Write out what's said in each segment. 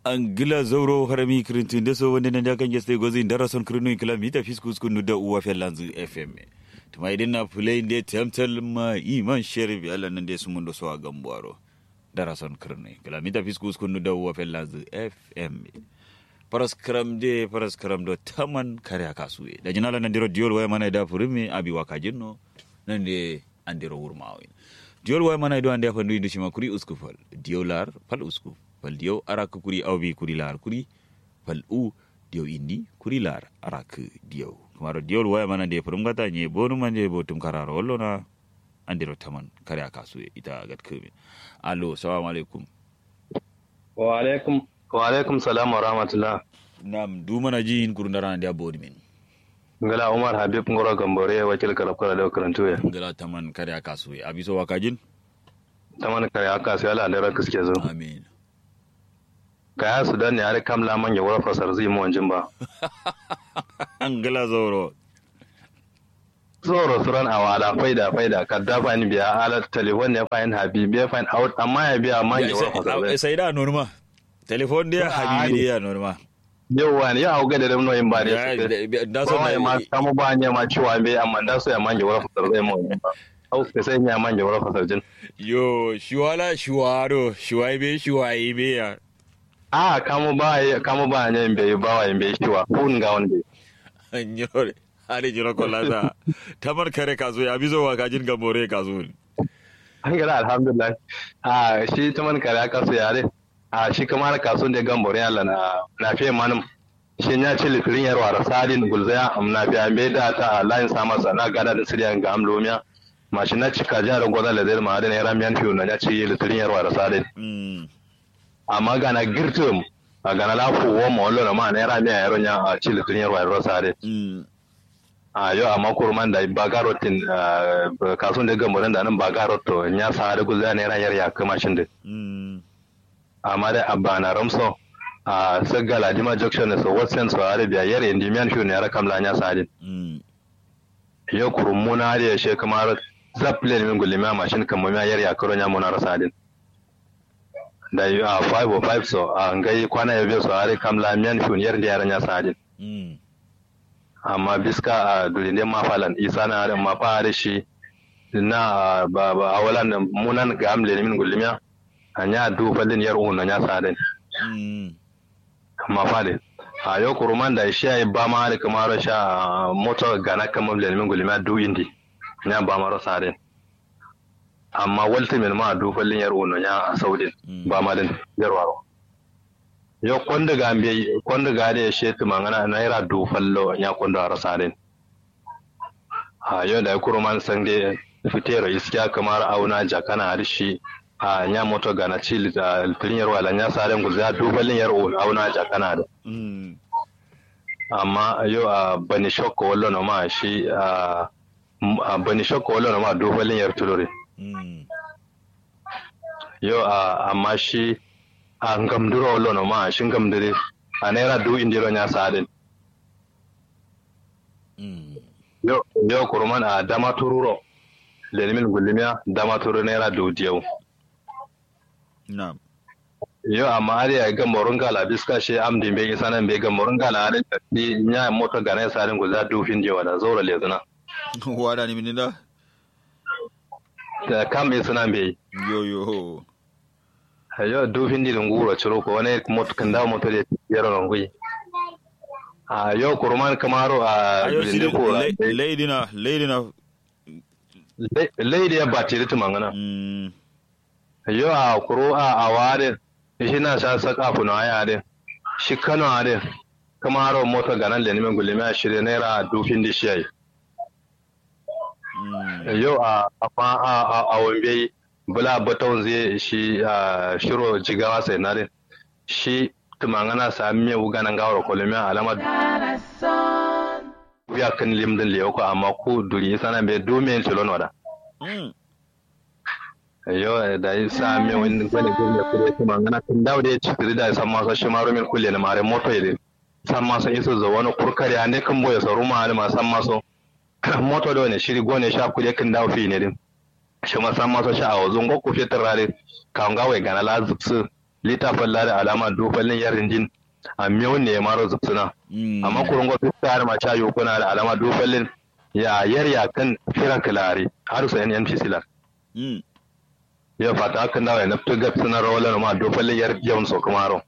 angila zauro harami kirintin da so wanda nan da kan gesta gozi da rason kirinu kilomita fiskus kunu da uwa fellanzu fm tuma idan na fulai da tamtal ma iman sherif Allah nan da su mun da so a gambuaro da rason kirinu kilomita fiskus kunu da uwa fellanzu fm paras karam de paras karam do taman kare akasuwe da jinala nan diro diol waya mana da furimi abi wakajinno nan de andiro wurmawi diol waya mana do ande afandu indu shima kuri uskufal diolar pal uskuf fal diyo arak kuri awbi kuri lar kuri fal u diyo indi kuri lar arak diyo kumaro diyo waya mana de furum gata nye bonu manje botum kararo wallo na andiro taman kare akasuwe ita gat kebe allo assalamu alaikum wa alaikum wa alaikum salam wa rahmatullah nam du mana ji in kurundara ndia bodi men ngala umar habib ngoro gambore wakil karab kala da karantu ya ngala taman kare akasuwe abiso wakajin taman kare aka sai ala da raka suke zo amin kaya su dan ne har kamla man ya wara fasar zai mu wanjin ba angala zoro zoro suran awala faida faida kadda fa ni biya ala telefon ne fa in habib ya fa out amma ya biya man ya wara fasar zai sai da norma telefon dia habibi dia norma yawa ne ya hauga da damno yin ba ne da so ba ma kamu ba ne ma ciwa be amma da so ya man ya wara fasar zai mu wanjin ba au ka sai ya man ya wara fasar jin yo shiwala shiwaro shiwaibe shiwaibe ya a kamu ba kamu ba ne be ba wa be ciwa kun ga wanda nyore ari jiro kollata tamar kare kazo ya bizo wa kajin gambore kazo an gara alhamdulillah a shi ta man kare kaso yare a shi kamar kaso da gambore Allah na na fiye manum shi ya ci lifirin yarwa da sadin gulzaya na fiye me da ta layin sama sana gada da siriyan ga amlomiya mashi na cika jihar gwada da zai ma'adin ya ramiyan fiye na ya ci lifirin yarwa da sadin amma gana girtum a gana lafu wo ma wallo na ma na ramiya yaron ya a ci lifirin yarwa da sadin a yau a makurman da bagarotin kasuwan da gambarin da nan bagaroto ya sa da guza ne rayar ya kama shin da amma da abba na ramso a sagala dima junction so watsen so arabia yare indi mian shu ne rakam la nya sadin yau kurumuna da she kamar zaple min gulli ma mashin kan mu yare ya karo nya muna rasadin da yi a 505 so a ngai kwana ya biyo so are kam la mian shu yare da yare nya sadin amma biska a dulinde mafalan isa na da mafa da shi na ba ba awalan da munan ga amle min gulmiya anya du falin yar uun nya saden mafa de a yo kuruman da shi ai ba ma da kamar sha moto gana kamar le min gulmiya du indi nya ba ma saden amma walta min ma du falin yar uun nya saudin ba ma din yarwaro yo konda ga mbe konda ga de shetu mangana naira du fallo nya konda rasaren ha yo da kuruman sange fitero iskiya kamar auna jakana arshi a nya moto ga na chili da tinyar wala nya saren guza du fallin yar auna jakana da amma yo a bani shokko wallo no ma shi a bani shokko wallo no ma du fallin yar tulore yo a amma shi a ngamduro lono ma shin gamdire a naira du indiro nya sadin yo yo kurman a dama tururo lelimin gulimiya dama turu naira du diyau na'am yo amma ari ya ga morun gala biska she amdi be isa nan be ga morun gala ari ni nya moto ga naira sadin guza du fin jewa da zora lezuna wada ni minida da kam isa nan be yo yo yo du hindi dun guro ciro ko wani moto kan dawo moto de yaro non gui a yo kurman kamaro a linde ko leidina leidina leidi ya bati da mangana yo a kuro a aware shi na sa saka funo aya de shi kano ade kamaro moto ganan le nimen gulime a shirye naira du hindi shi ai yo a a a a wambe bula baton zai shi a shiro jigawa sai na shi tumangana sa miya wuganan gawar kolumi alama ya kan limdin lewa ko amma ku duri sana be do men tilon wada yo da yi sa miya wani gwani gwani kure tumangana kan dawo da ya ci tiri da san masu shi maro min kulle na mare moto yadda san masu iso zo wani kurkari a ne kan boye sauru ma alima san masu moto da wani shiri gone sha kule kan dawo fi ne din shi ma san masu sha a wazon gwakko fitar rare kan gawa gana la zubsu litafin lari alama dofallin yarin jin a miyau ne ya maro zubsuna amma kurun gwamnati ta har ma cayo kuna da alama dofallin ya yarya kan fira kilari har su yan yanci silar ya fata hakan da na fito gab suna rawalar ma dofallin yar yawan so kumaro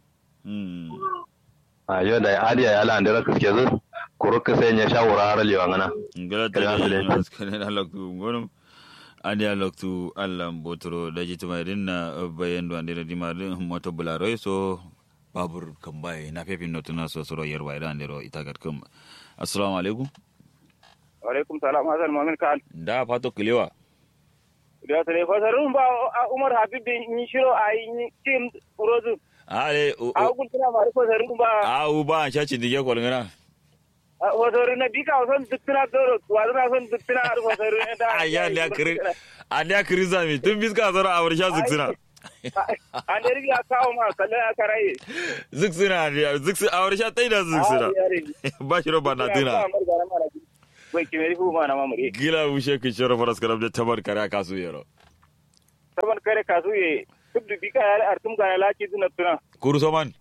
a yau da adiya ya la andira kaske zu kuru ka sai ya shawara har lewa ngana ngala ta ne maskane na loktu ngonum adiya loktu allam botoro da jituma na bayan do andira dimarin moto bularoy so babur kambaye na fefin notuna so soro yerwa ida andiro itagat kum assalamu alaikum alaikum salam hasan mamin kan da fato kilewa da tare fasarun ba umar habib ni shiro a yi tim urozu ale a hukun tana ma fasarun ba a u ba an shaci dige kol ngana fasarun na bika son duttuna doro wa zana son duttuna har fasarun da aya da kiri a da kiri zami tun biska zara a warsha zuksuna an da riga kawo ma kallon aka raye zuksuna zuksuna a warsha tai da zuksuna ba shi roba na tuna bai kimeri fu ma na mamure gila wushe ki shoro faras karam da tabar kare kasu yero tabar kare kasu ye duk da bika ya artum ga laki duna tuna kuru soman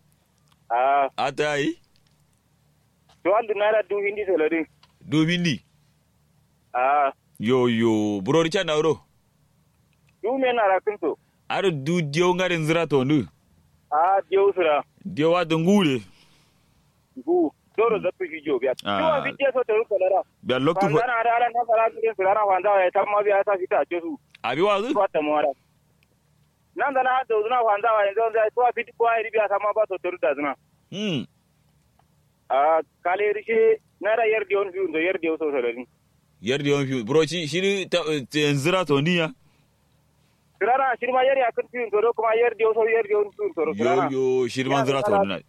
a ata yi to an dunara du hindi solari du hindi a yo yo burori cha na ro du me na rakin to ar du dio ngarin zira to ndu a dio sura dio wa dungure gu doro zafi fi jo biya kiwa fi je so to ruko lara biya loktu fa na da na fara su su rana wanda ya tamma biya ta fita ce su abi wa zu ko ta mora nan da na da zuna wanda wa yanzu da to fi ko ai biya tamma ba so to da zuna hmm a kale rishi na da yar dion fi da yar dion so so rin yar dion fi bro shi shi ta zira to niya Sirana shirma yar ya kan fi to kuma yar dion so yar dion fi to yo yo shirman zira to niya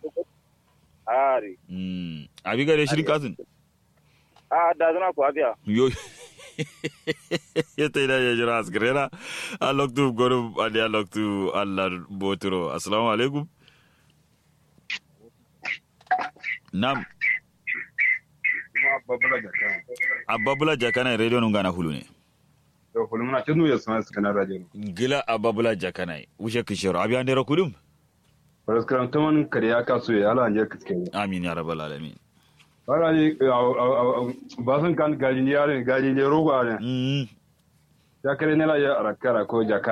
ari mm abi gare shirin kasin a da zana ku abiya yo yetta ina ya jira asgrena a loktu goro adi a loktu allah boturo assalamu alaikum nam ababula jakana radio nun gana hulu ne to hulu muna tunu ya sama suka na radio gila ababula jakana wuce kishiro abi an dera kudum Paraskaram taman kariya kasu ya ala anjar kiske ne. amin ya rabbal alamin Bara ne ba sun kan gari ne yare gari ne rogo ne. mm Ya kare ne la ya arakara ko jaka